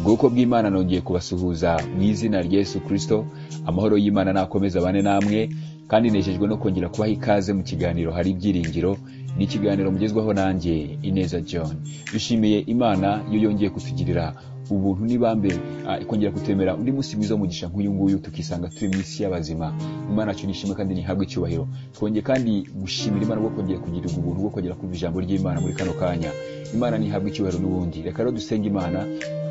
ubwoko bw'imana nongeye kubasuhuza mu izina rya yesu kirisito amahoro y'imana nakomeze abane namwe kandi nejejwe no kongera kubaha ikaze mu kiganiro hari ibyiringiro ni ikiganiro mugezwaho nanjye ineza john dushimiye imana iyo yongeye kutugirira ubuntu n'ibambe ah, ikongera kutemera undi munsi mwiza mugisha nk'uyu nguyu tukisanga turi mu isi y'abazima imana yacu nishimwe kandi nihabwe icyubahiro twongeye kandi gushimira imana bwo kongera kugirirwa ubuntu bwo kongera kumva ijambo ry'imana muri kano kanya imana nihabwe icyubahiro n'ubundi reka rero dusenge imana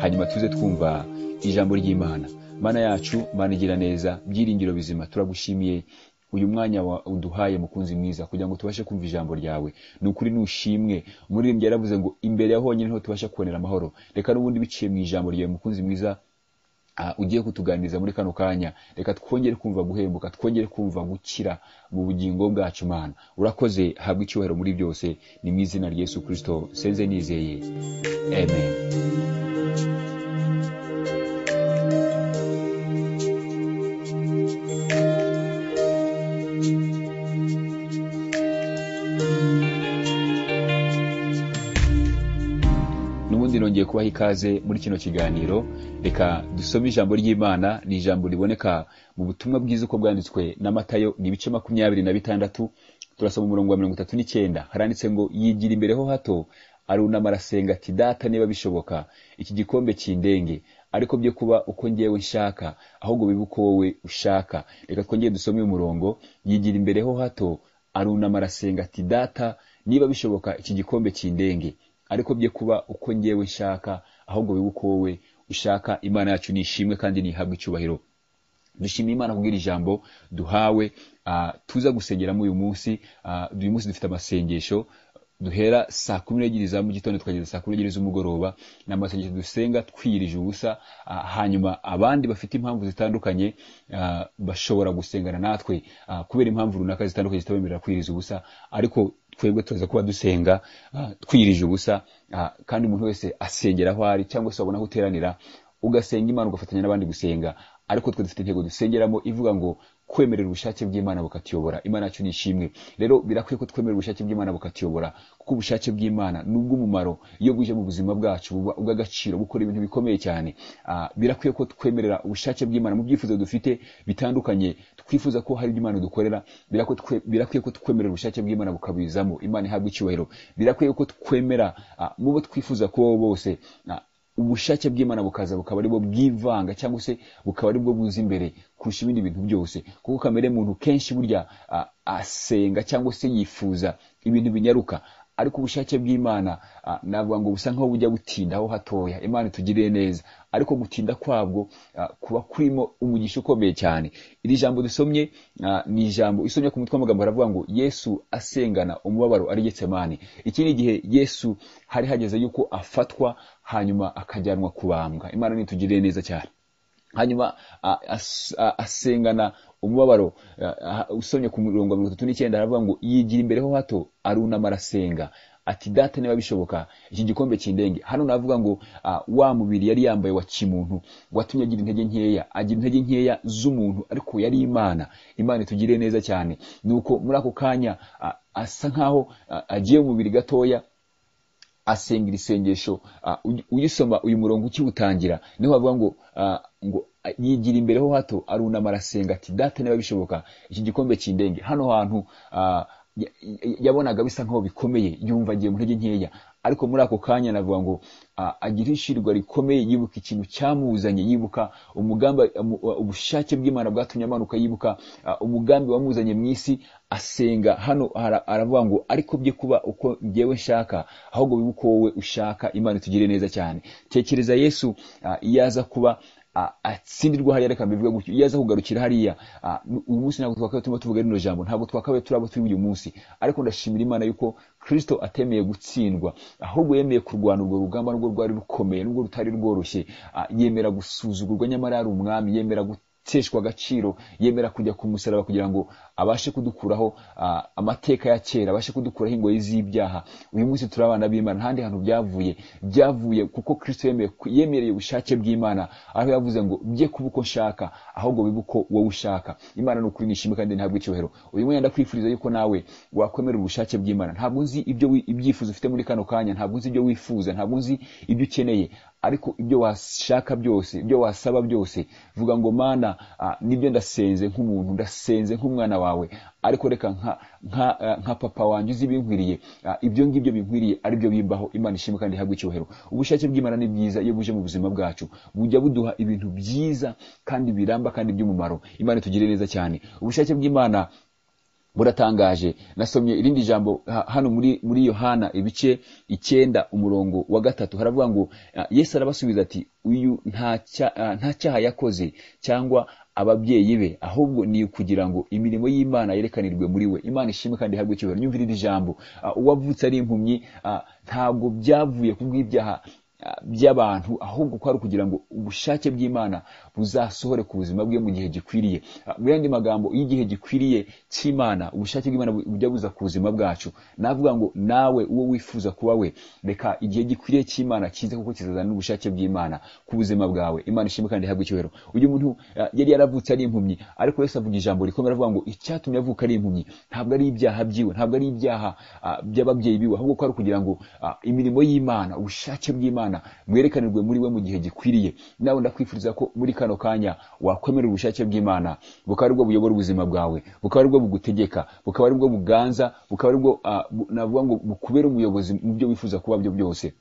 hanyuma tuze twumva ijambo ry'imana mana yacu mana igira neza byiringiro bizima turagushimiye uyu mwanya wa- uduhaye mukunzi mwiza kugira ngo tubashe kumva ijambo ryawe ni ukuri nushimwe umuririmbyi yaravuze ngo imbere ya honyine niho tubasha kubonera amahoro reka n'ubundi biciye mu ijambo ryawe mukunzi mwiza ah, ugiye kutuganiriza muri kano kanya reka twongere kumva guhembuka twongere kumva gukira mu bugingo bwacu mana urakoze habwa icyubahiro muri byose ni mu izina rya yesu kirisito senze nizeye amen n'ubundi nongeye kubaha ikaze muri kino kiganiro reka dusome ijambo ry'imana ni ijambo riboneka mu butumwa bwiza uko bwanditswe na matayo ni ibice makumyabiri na bitandatu turasoma umurongo wa mirongo itatu n'icyenda haranditse ngo yigira imbere ho hato arunama arasenga ati data niba bishoboka iki gikombe kindenge ariko byo kuba uko njyewe nshaka ahubwo bibe uko wowe ushaka reka twongere dusome uyu murongo yigira imbere ho hato arunama arasenga ati data niba bishoboka iki gikombe kindenge ariko bye kuba uko njyewe nshaka ahubwo bibe uko wowe ushaka imana yacu ni ishimwe kandi nihabwe icyubahiro dushimiye imana kubwira ijambo duhawe ah, tuza gusengeramo uyu munsi ah, uyu munsi dufite amasengesho duhera saa kumi n'ebyiri za mu gitondo tukageza saa kumi n'ebyiri z'umugoroba ni amasengesho dusenga twiyirije ubusa ah, hanyuma abandi bafite impamvu zitandukanye ah, bashobora gusengana natwe ah, kubera impamvu runaka zitandukanye zitabemerera kwiyiriza ubusa ariko twebwe turaza kuba dusenga ah, twiyirije ubusa ah, kandi umuntu wese asengera aho ari cyangwa se wabona aho uteranira ugasenga imana ugafatanya n'abandi gusenga ariko twe dufite intego dusengeramo ivuga ngo kwemerera ubushake bw'imana bukatuyobora imana yacu ni ishimwe rero birakwiye ko twemerera ubushake bw'imana bukatuyobora kuko ubushake bw'imana ni ubw'umumaro iyo buje mu buzima bwacu buba ubw'agaciro bukora ibintu bikomeye cyane Ah, birakwiye ko twemerera ubushake bw'imana mu byifuzo dufite bitandukanye twifuza ko hari ibyo imana dukorera birakwiye twe- birakwiye ko twemerera ubushake bw'imana bukabizamo imana ihabwa icyubahiro birakwiye ko twemera ah, mu bo twifuza ko bose ah, ubushake bw'imana bukaza bukaba aribwo bwivanga cyangwa se bukaba aribwo buza imbere kurusha ibindi bintu byose kuko kamere muntu kenshi burya ah, asenga cyangwa se yifuza ibintu binyaruka ariko ubushake bw'imana ah, navuga ngo busa nk'aho bujya butinda aho hatoya imana itugiriye neza ariko gutinda kwabwo ah, kuba kurimo umugisha ukomeye cyane iri jambo dusomye ah, ni ijambo isomye ku mutwe w'amagambo haravuga ngo yesu asengana umubabaro ari getsemane iki ni igihe yesu hari hageze yuko afatwa hanyuma akajyanwa kubambwa imana nitugiriye neza cyane hanyuma a- as- a- asengana umubabaro a- a- usomye ku mirongo mirongo itatu n'icyenda aravuga ngo yigira imbere ho hato arunama arasenga ati data niba bishoboka iki gikombe kindenge hano navuga ngo ah, wa mubiri yari yambaye wa kimuntu watumye agira intege nkeya agira intege nkeya z'umuntu ariko yari imana imana itugiriye neza cyane nuko muri ako kanya ah, asa nkaho ah, agiye mu mubiri gatoya asengera isengesho ah, ugi- ugisoma uyu murongo ukiwutangira niho bavuga ngo ah, ngo ah, yigira imbere ho hato arunama arasenga ati data niba bishoboka iki gikombe kindenge hano hantu ah, ya- ya- yabonaga bisa nkaho bikomeye yumva agiye mu ntege nkeya ariko muri ako kanya navuga ngo ah, agira ishirwa rikomeye yibuka ikintu cyamuzanye yibuka umugambi umu- ubushake bw'imana bwatumye amanuka yibuka ah, umugambi wamuzanye mu isi asenga hano ara- aravuga ngo ariko bye kuba uko njyewe nshaka ahubwo bibe uko wowe ushaka imana itugire neza cyane tekereza yesu ah, iyo aza kuba ah, atsindirwa hariya reka mbivuge gutyo iyo aza kugarukira hariya ah, nu- uyu munsi ntabwo twakabaye turimo tuvuga rino jambo ntabwo twakabaye turi abo turi uyu munsi ariko ndashimira imana yuko kristo atemeye gutsindwa ahubwo yemeye kurwana urwo rugamba nubwo rwari rukomeye nubwo rutari rworoshye ah, yemera gusuzugurwa nyamara yari umwami yemera gut guteshwa agaciro yemera kujya ku musaraba kugira ngo abashe kudukuraho ah, amateka ya kera abashe kudukuraho ingoyi z'ibyaha uyu munsi turi abana b'imana nta handi hantu byavuye byavuye kuko kristo yemeye yemereye ubushake bw'imana aho yavuze ngo bye kuba uko nshaka ahubwo bibe uko wowe ushaka imana ni ukuri nishimwe kandi ntabwo icyubahiro uyu mwenda kwifuriza yuko nawe wakwemera ubushake bw'imana ntabwo nzi ibyo wi- ibyifuzo ufite muri kano kanya ntabwo nzi ibyo wifuza ntabwo nzi ibyo ukeneye ariko ibyo washaka byose ibyo wasaba byose vuga ngo mana ah, nibyo ndasenze nk'umuntu ndasenze nk'umwana wawe ariko reka nka nka ah, nka papa wanjye uzi ibinkwiriye Ah, ibyo ngibyo binkwiriye ari byo bimbaho imana ishimwe kandi ihabwe icyubahiro ubushake bw'imana ni bwiza iyo buje mu buzima bwacu bujya buduha ibintu byiza kandi biramba kandi by'umumaro imana itugirire neza cyane ubushake bw'imana buratangaje nasomye irindi jambo ha- hano muri muri yohana ibice icyenda umurongo wa gatatu haravuga ngo ah, yesu arabasubiza ati uyu nta cya- ah, nta cyaha yakoze cyangwa ababyeyi be ahubwo ni ukugira ngo imirimo y'imana yerekanirwe muri we imana ishimwe kandi ihabwe icyubahiro nyumvira iri jambo Ah, uwavutse ari impumyi ah, ntabwo byavuye ku bw'ibyaha by'abantu ahubwo ko ari ukugira ngo ubushake bw'imana buzasohore ku buzima bwe mu gihe gikwiriye Ah, mu yandi magambo iyo igihe gikwiriye cy'imana ubushake bw'imana bu- bujya buza ku buzima bwacu navuga ngo nawe uwo wifuza kuba we reka igihe gikwiriye cy'imana kize kuko kizazana n'ubushake bw'imana ku buzima bwawe imana ishimwe kandi ihabwe icyubahiro uyu muntu ah, yari yaravutse ari impumyi ariko yesu avuga ijambo rikomeye aravuga ngo icyatumye avuka ari impumyi ntabwo ari ibyaha byiwe ntabwo ari ibyaha ah, by'ababyeyi biwe ahubwo ko ari ukugira ngo ah, imirimo y'imana ubushake bw'imana mwerekanirwe muri we mu gihe gikwiriye nawe ndakwifuriza ko muri kano kanya wakwemera ubushake bw'imana bukaba aribwo buyobora ubuzima bwawe bukaba aribwo bugutegeka bukaba aribwo buganza bukaba aribwo ah, bu- navuga ngo bukubere umuyobozi mu byo wifuza kuba byo byose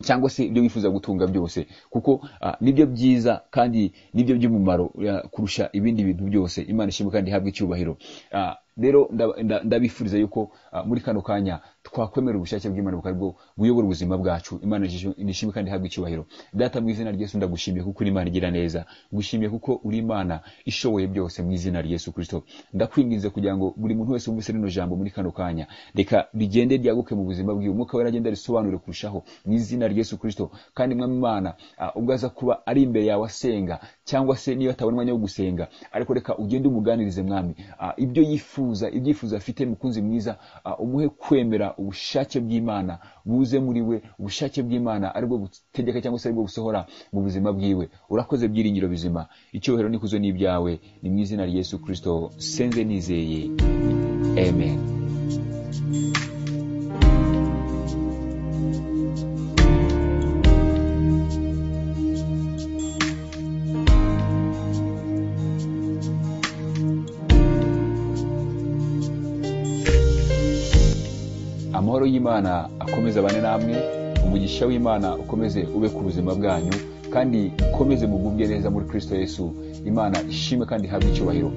cyangwa se ibyo wifuza gutunga byose kuko ah, nibyo byiza kandi nibyo by'umumaro ah, kurusha ibindi bintu byose imana ishimwe kandi ihabwe icyubahiro Ah, rero nda- nda- ndabifuriza yuko ah, muri kano kanya twakwemera ubushake bw'imana bukaba aribwo buyobora ubuzima bwacu imana nishimwe kandi ihabwe icyubahiro data mu izina ryesu ndagushimiye kuko uri imana igira neza ngushimiye kuko uri imana ishoboye byose mu izina rya yesu kirisito ndakwinginze kugira ngo buri muntu wese wumvise rino jambo muri kano kanya reka rigende ryaguke mu buzima bwiwe umwuka wera agenda risobanure kurushaho mu izina rya yesu kirisito kandi mwami imana ah, ubwo aza kuba ari imbere yawe asenga cyangwa se niba atabona umwanya wo gusenga ariko reka ugende umuganirize mwami Ah, ibyo yifuza ibyifuzo afite mukunzi mwiza ah, umuhe kwemera ubushake bw'imana buze muri we ubushake bw'imana aribwo butegeka cyangwa se aribwo busohora mu buzima bwiwe urakoze byiringiro bizima icyubahiro n'ikuzo n'ibyawe ni mu izina rya yesu kirisito senze nizeye amen amahoro y'imana akomeze abane namwe umugisha w'imana ukomeze ube ku buzima bwanyu kandi ukomeze mugubwe neza muri kristo yesu imana ishime kandi ihabwe icyubahiro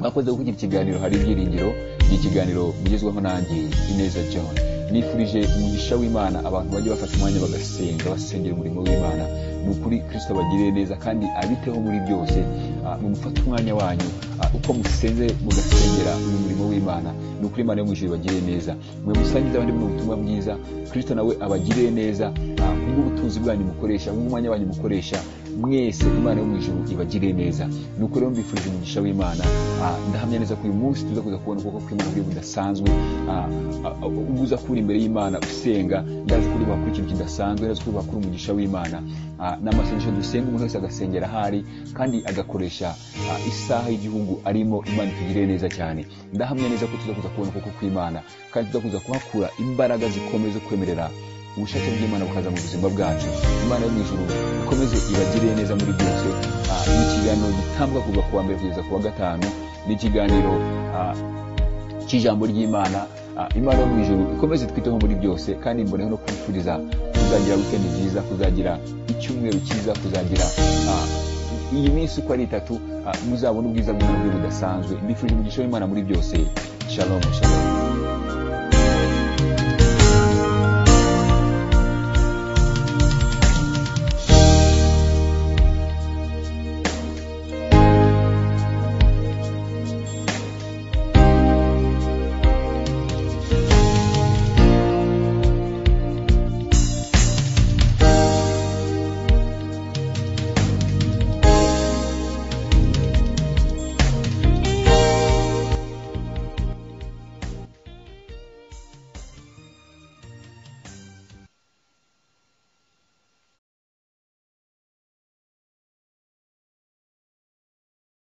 mwakoze kugira ikiganiro hari ibyiringiro ni ikiganiro mugezweho nanjye ineza john nifurije umugisha w'imana abantu bajye bafata umwanya bagasenga basengera umurimo w'imana ni ukuri kristo abagirire neza kandi abiteho muri byose Ah, mufate umwanya wanyu ah, uko musenze mugasengera uyu murimo w'imana ni ukuri imana yo mu ijuru ibagirire neza mwe musangize abandi buno butumwa bwiza kristo nawe abagirire neza ah, kubw'ubutunzi bwanyu mukoresha kubw'umwanya wanyu mukoresha mwese imana yo mu ijuru ibagirire neza ni uko rero mbifurije umugisha w'imana Ah, ndahamya neza ko uyu munsi tuza kuza kubona ukuboko kw'imana kuri budasanzwe Ah, ah, ah, ubwo uza kubura imbere y'imana usenga ndazi kuri wakora ikintu kidasanzwe ndazi kuri wakora umugisha w'imana Ah, ni amasengesho dusenga umuntu wese agasengera ahari kandi agakoresha ah, isaha y'igihugu arimo imana itugirire neza cyane ndahamya neza ko tuza kuza kubona ukuboko kw'imana kandi tuza kuza kuhakura imbaraga zikomeye zo kwemerera ubushake bw'imana bukaza mu buzima bwacu imana yo mu ijuru ikomeze ibagirire neza muri byose Ah, ni ikiganiro gitambwa kuva ku wa mbere kugeza ku wa gatanu ni ikiganiro ah, cy'ijambo ry'imana Ah, imana yo mu ijuru ikomeze twiteho muri byose kandi mboneho no kwifuriza kuzagira wikendi nziza kuzagira icyumweru cyiza kuzagira ah, iyi minsi uko ari itatu ah, muzabona ubwiza bw'imana bwe budasanzwe mbifurije umugisha w'imana muri byose shalom shalom